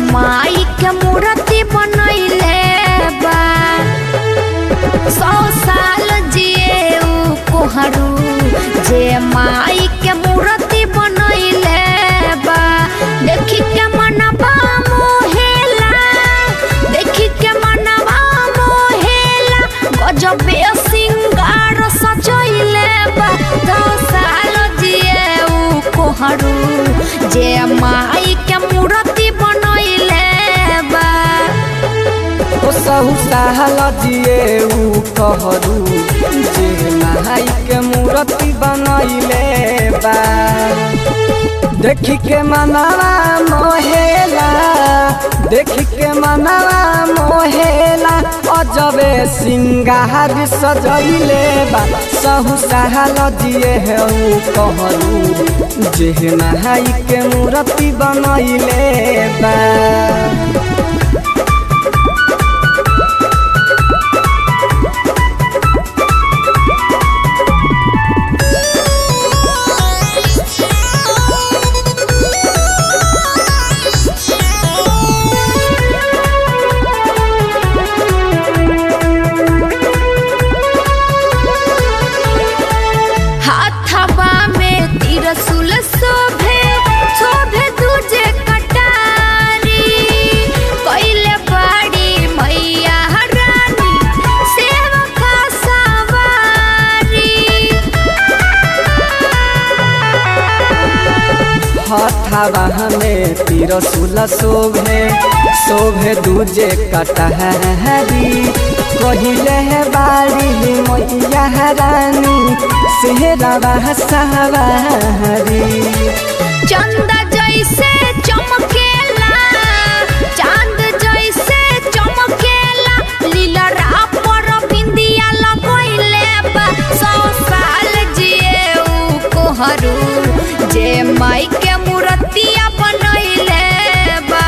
माई के मूर्ति बनैले बा सौ साल जिए ऊ कोहरू जे माई के मूर्ति बनैले बा देखी के मनवा मोहेला देखी के मनवा मोहेला गजबे सिंगार सजैले बा दस साल जिए ऊ कोहरू जे माई के मूर्ति बनैले बा ओ सहु साहल जिए ऊ कहरू जे माई के मूर्ति बनैले बा देखी के मनवा मोहेला देखी के मनवा मोहेला अजबे सिंगार सजैले बा सहु साहल जिए ऊ कहरू जे माई के मूर्ति बनैले बा हाथवा में तिरसुल शोभे शोभे दूजे कटारी कैले बाड़ी मैया रानी सेवका सवारी हथावा हमें तिरसुल शोभे शोभे दूजे कटहरी कहिले है बाड़ी मैया रानी सेहरावा सवारी चंदा जैसे चमकेला चांद जैसे चमकेला लीलरा पर बिंदिया लगैले बा सौ साल जिए ऊ कोहरू जे माई के मूर्तिया बनैले बा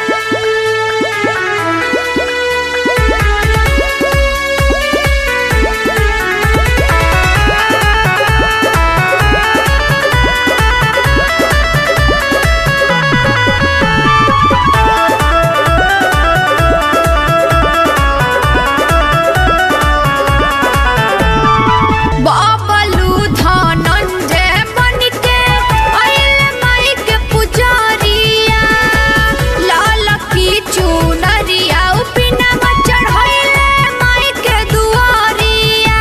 बबलू धनंजय बनके आइले माई के पुजारिया लाल की चुनरिया उपिना चढ़ैले माई के दुआरिया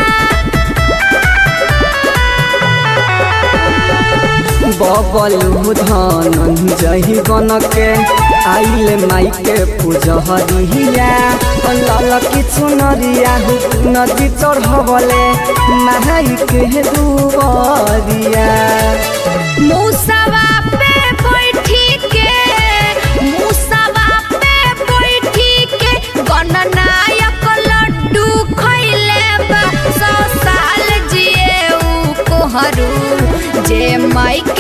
बबलू धनंजय बनके आइले माई के पूजहरिया लाल की चुनरिया नदी चढ़बले माई के दुबरिया मूसवा पे बैठी के मूसवा पे बैठी के गणनायक लड्डू खैले बा सौ साल जिए ऊ कोहरू जे माई